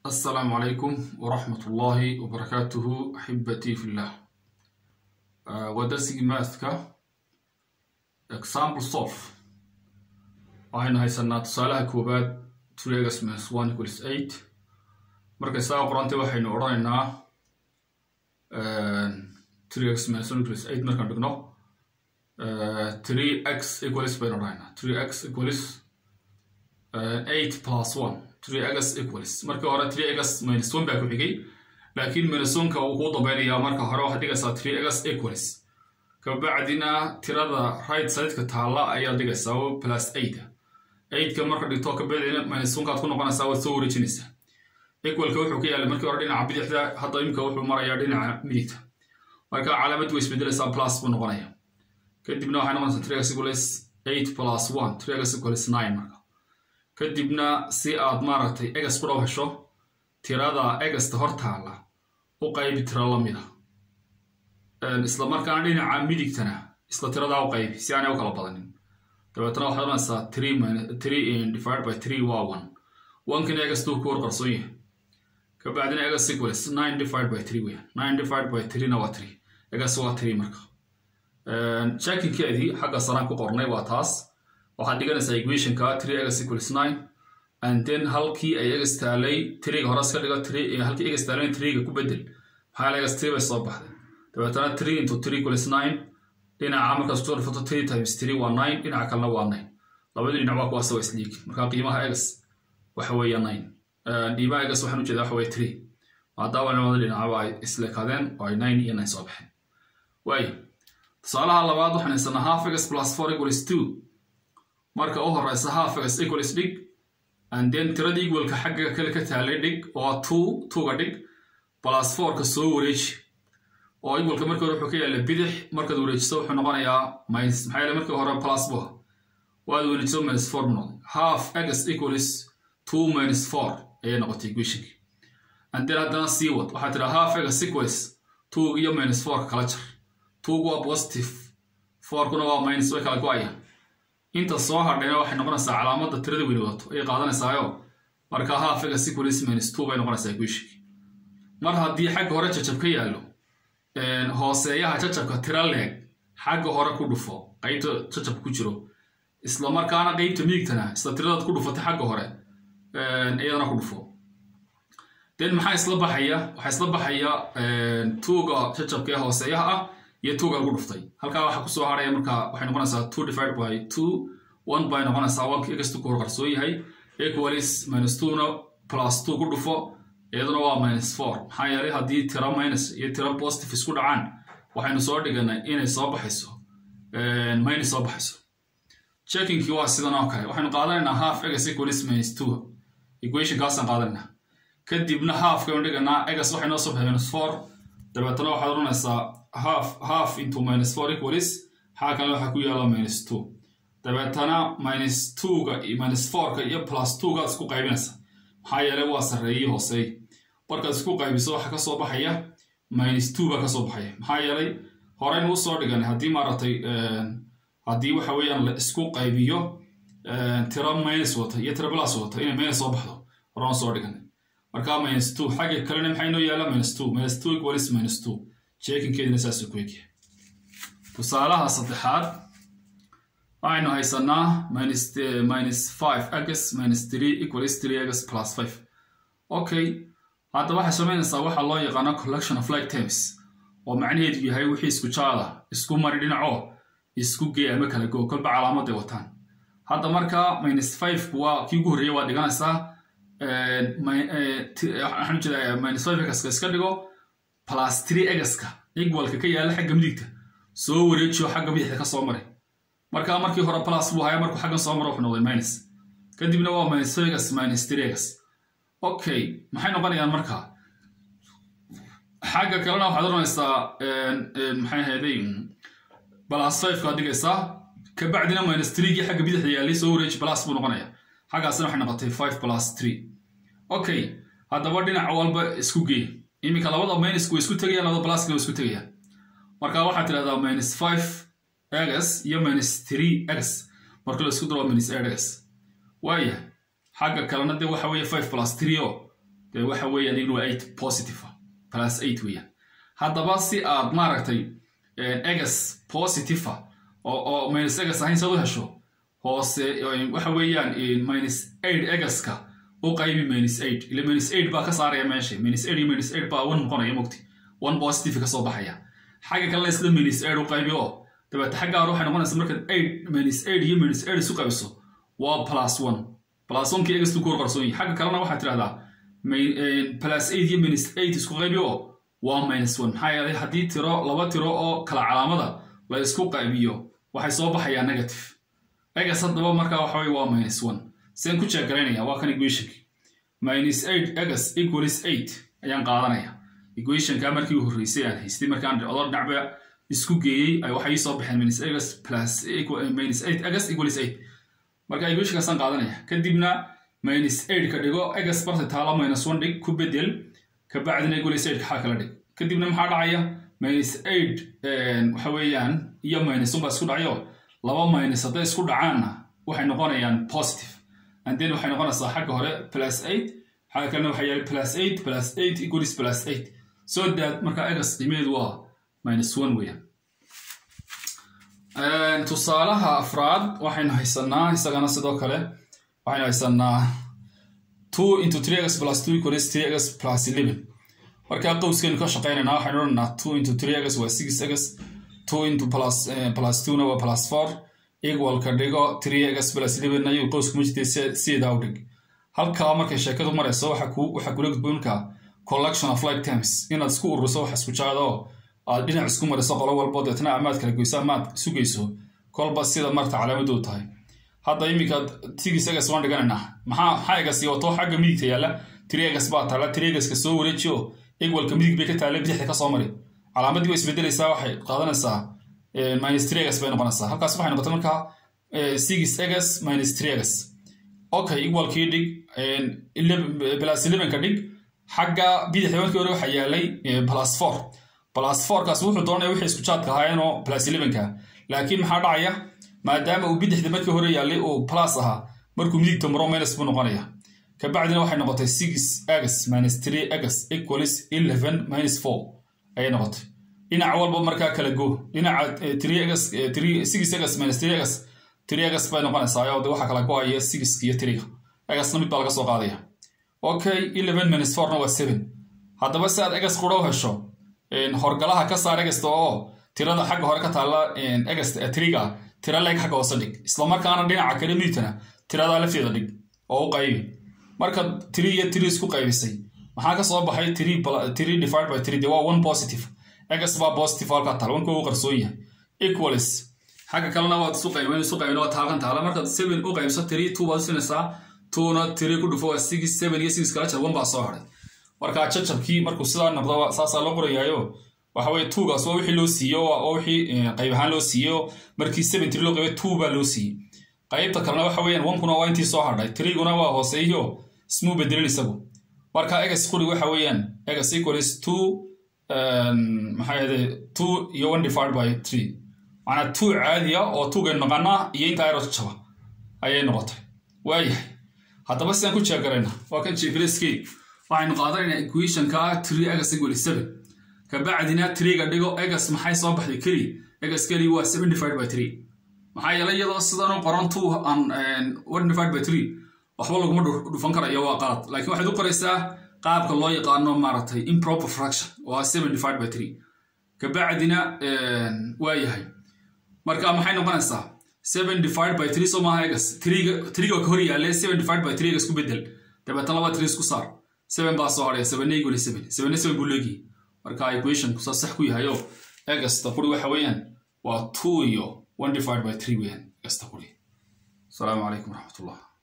السلام عليكم ورحمة الله وبركاته أحبتي في الله آه ودرسي ماثكا example solve waxaynu haysanaa tusaalaha koowaad turegas minus one equals eight markay saa qorantay waxaynu odhanaynaa turegas minus one equals eight markaan dhigno three x equals baynu odhanaynaa three x equals eight plus one three x equals markii hore three x minus one baa ku xigay laakiin minus one-ka uu kuu dambaynayaa marka hore waxaad dhigaysaa three x equals kabacdina tirada right sideka taalla ayaad dhigaysaa oo plus eight eightka marka dhigto kabacdina minus one-kaad ku noqonaysaa waad soo wareejinaysaa equalka wuxuu ka yaalay markii hore dhinaca bidixda hadda imika wuxuu marayaa dhinaca midigta marka calaamad way isbedelaysaa plus buu noqonaya kadibna waxay noqonaysaa three x equals eight plus one three x equals nine marka kadibna si aad maaragtay egas ku dhow hesho tirada egasta hor taalla u qaybi tiro lamida isla markaana dhinaca midigtana isla tiradaa u qaybi si aanay u kala badanin dabeetana waxaad oranaysaa three three divided by three waa one onkana egastuu ku hor qarsoon yahay kabacdina egas equals nine divided by three weya nine divided by three na waa three egas waa three marka checkinkeedii xagga saraan ku qornay waa taas waxaad dhiganaysaa equationka three egas equals nine and then halkii ay egas taalay triga hore iska dhigo halkii egas taalay triga ku bedel maxaa la egas three bay soo baxday dabeetana three into three equals nine dhinaca markaas ku dhufto three times three waa nine dhinaca kalena waa nine labadii dhinac waa kuwaas waa isliigi marka qiimaha egas waxa weeye nine qiimaha egas waxaan ujeeda waxa weye three maadaama labada dhinacaba ay isleekadeen oo ay nine iyo nine soo baxeen waayo tusaalaha labaad waxaan haysanaa half egas plus four equals two marka u horeysa half egas equals dhig and then tirada equalka xagga kale ka taalay dhig oo two twoga dhig plus fourka soo wareeji oo equalka markii hore wuxuu ka yaalla bidix markaad wareejiso wuxuu noqonayaa minus maxaa yeele markii hore plus bu waad wareejiso minus four buu noqday half egas equals two minus four ayay noqotay equationki and then haddana sii wad waxaa tiraa half egas equals two iyo minus fourka kala jar twogu waa positive fourkuna waa minus way kala go-ayaan inta soo hadhayna waxay noqonaysaa calaamadda tirada weyni wadato ayay qaadanaysaayo marka half egas equals minus two bay noqonaysaa equationki mar haddii xagga hore jajab ka yaallo hooseeyaha jajabka tira leeg xagga hore ku dhufo qaybta jajabka ku jiro isla markaana qeybta midigtana isla tiradaad ku dhufatay xagga hore iyadana ku dhufo den maxaa isla baxaya waxaa isla baxaya tuuga jajabka ee hooseeyaha ah iyo tuuga lagu dhuftay halkaa waxaa kusoo haraya marka waxay noqonaysaa two divided by two one bay noqonaysaa onka egastu ku hor qarsoon yahay equalis minus two-na plus two ku dhufo iyaduna waa minus four maxaa yeelay haddii tiro minus iyo tiro positive isku dhacaan waxaynu soo dhiganay inay soo baxayso minus soo baxayso checkinkii waa sidan oo kale waxaynu qaadanaynaa half egas equalis minus two equationkaasaan qaadanaynaa kadibna halfkaynu dhiganaa egas waxay noo soo baxay minus four dabeetana waxaad odhanaysaa half half into minus four equalis xaa kale waxaa ku yaala minus two dabeetana minus two-ga minus four-ka iyo plus two-gaad isku qaybinaysa maxaa yeelay waa sarreeyii hooseey markaad isku qaybiso waxa ka soo baxaya minus two baa ka soo baxaya maxaa yeelay horeynu u soo dhiganay haddii maaragtay haddii waxa weeyaan la isku qaybiyo tiro minus wata iyo tiro plus wata inay minus soo baxdo horaan soo dhiganay marka minus two xagga kalena maxay noo yaala minus two minus two equalis minus two checkinkeedina saasuu ku egyahay tusaalaha saddexaad waxaynu haysanaa minus minus five egas minus three equalis three egas plus five okay hadda waxay samaynaysaa waxaa loo yaqaano collection of like terms oo macnaheedu yahay wixii isku jaada isku mari dhinaco isku gee ama kala go kolba calaamaday wataan hadda marka minus five waa kii ugu horreeya waa dhiganaysaa waxaan ujeedaa minus five egaska iska dhigo plus three egaska equalka ka yaala xagga midigta soo wareejiyo xagga bidixda ka soo maray marka markii hore plus buu haya markuu xaggan soo maro wuxuu noqday minus kadibna waa minus vegas minus tregas okay maxay noqonayaan marka xagga kalena waxaad oranaysaa maxay ahayday plus five kaad dhigaysaa kabacdina minus threegii xagga bidixda yaalay soo wareeji plus buu noqonaya xaggaasina waxay noqotay five plus three okay haddaba dhinac walba isku gee iminka labada minus way isku tegayaan labada pluska way isku tegayaan marka waxaad tidhahdaa minus five egas iyo minus three egas marka la isku daro minus eight egas waaya xagga kalena dee waxa weeye five plus three o dee waxa weeyaan igna waa eight positive plus eight weeyaan haddaba si aad maaragtay egas positive oo oo minus egas ahayn saad u hesho hoose waxa weeyaan minus eight egaska u qaybi minus eight ila minus eight baa ka saaraya meesha minus eight iyo minus eight baa one noqonaya mogti one positive ka soo baxaya xagga kalena isla minus eight u qaybi oo dabeete xaggaar waxay noqonaysa markaad eight minus eight iyo minus eight isu qaybiso waa plus one plus one kii egas ku kor qarsoon yahay xagga kalena waxaad tidhahdaa plus eight iyo minus eight isku qaybi oo waa minus one maxaa yeelay haddii tiro laba tiro oo kala calaamada la isku qaybiyo waxay soo baxayaa negative egas haddaba markaa waxa weye waa minus one seen ku jeegaraynaya waa kan equationki minus eight egas equalis eight ayaan qaadanaya equationka markii u horreysay aan haystay markaan odo dhinacba isku geeyey waxay ii soo baxeen minus egas plus minus eight egas equalis eight marka equationkaasaan qaadanaya kadibna minus eight ka dhigo egas barta taala minus one dhig ku bedel kabacdina equalis eight xaa kala dhig kadibna maxaa dhacaya minus eight waxa weeyaan iyo minus one baa isku dhacayo laba minus hadday isku dhacaanna waxay noqonayaan positive and then waxay noqonaysaa xagga hore plus eight xagga kalena waxaa yahay plus eight plus eight equalis plus eight so that marka egas qiimeedu waa minus one weeyaan tusaalaha afraad waxaynu haysanaa isagana sidoo kale waxaynu haysanaa two into three egas plus two equalis three egas plus eleven markaa qowskaynu ka shaqaynaynaa waxaynu odhanaa two into three egas waa six egas two into plus plus two na waa plus four equal ka dhigo three egas plus eleven ayuu qowsku ma jirtay sideedaa u dhig halkaa markay sheekadu marayso waxa ku waxaa kula gudboonka collection of like terms inaad isku ururiso wax isku jaado aad dhinac isku mariso qolo walbo deetna amaad kala goyso amaad sugayso kolba sida marta calaamaduu tahay hadda iminka tigis egas waan dhiganaynaa maxaa maxaa egasi wato xagga midigta yaalla tiri egas baa taalla tiri egaska soo wareejiyo egwalka midig bay ka taalla bidixda ka soo mari calaamadii way isbedelaysaa waxay qaadanaysaa minus three egas bay noqonaysaa halkaas waxay noqotay markaa six egas minus three egas okay equalkii dhig plus elevenka dhig xagga bidixda markii hore waxaa yaalay plus four plus fourkaas wuxuu doonaya wixii isku jaadka ahaayeenoo plus elevenka laakiin maxaa dhacaya maadaama uu bidixda markii hore yaalay uu plus ahaa markuu midigta maro minus buu noqonaya kabacdina waxay noqotay six egas minus three egas equalis eleven minus four ayay noqotay dhinac walba markaa kala go dhinaca three egas three six egas minus three egas three egas bay noqonaysaa oo waxa kala go-aya six iyo three egasna mid baa laga soo qaadaya okay eleven minus fourna waa seven haddaba si aad egas qura u hesho horgalaha ka saar egasta oo tirada xagga hore ka taalla egasta triga tira leeg xagga hoose dhig islamarkaana dhinaca kale midigtana tiradaa lafteeda dhig oo u qaybi marka tiri iyo tiri isku qaybisay maxaa ka soo baxay tiri divided by three de waa one positive egas baa positive halkaa taal wanka uu qarsoon yahay equalis xagga kalena waad isu qayben isu qayben waa taalkan taala markaad seven u qaybso tiri two baad usinaysaa twona tiri ku dhufo waa six seven iyo six kala jar one baa soo hadhay marka jajabkii markuu sidaa noqdo saasaa loo qorayaayo waxa weye tuugaas waa wixii loo siiyo waa wixii qayb ahaan loo siiyo markii seven tiri loo qaybay two baa loo siiyey qaybta kalena waxa weeyaan onkuna waa intii soo hadhay tiriguna waa hooseeyo ismuu bedelin isagu marka egas quri waxa weeyaan egas equalis two maxaa yahde two iyo one divided by three macnaa two caadiya oo tuugaynu naqanaa iyo intaa ero jaba ayay noqotay waayahay haddaba sidaan ku jeegarayna waa kan jeegreskey waxaynu qaadanaynaa equationka three egas equal seven kabacdina triga dhigo egas maxay soo baxday keli egas keli waa seven divided by three maxaa yeelay iyadoo sidanu qoran two an one divided by three waxba laguma dhufan karayo waa qalad laakiin waxaad u qoraysaa qaabka loo yaqaano maaragtay improper fraction waa seven divided by three kabacdina waa yahay marka maxay noqonaysaa seven divided by three soo maaha egas triga triga ka hor yaale seven divided by three egas ku bedel dabeetana laba three isku saar seven baa soo hadhaya seven equal seven seven seven buu leegihi marka equationku saa sax ku yahay oo egasta quri waxa weeyaan waa two iyo one divided by three weeyaan egasta quri asalaamu calaykum waraxmatullah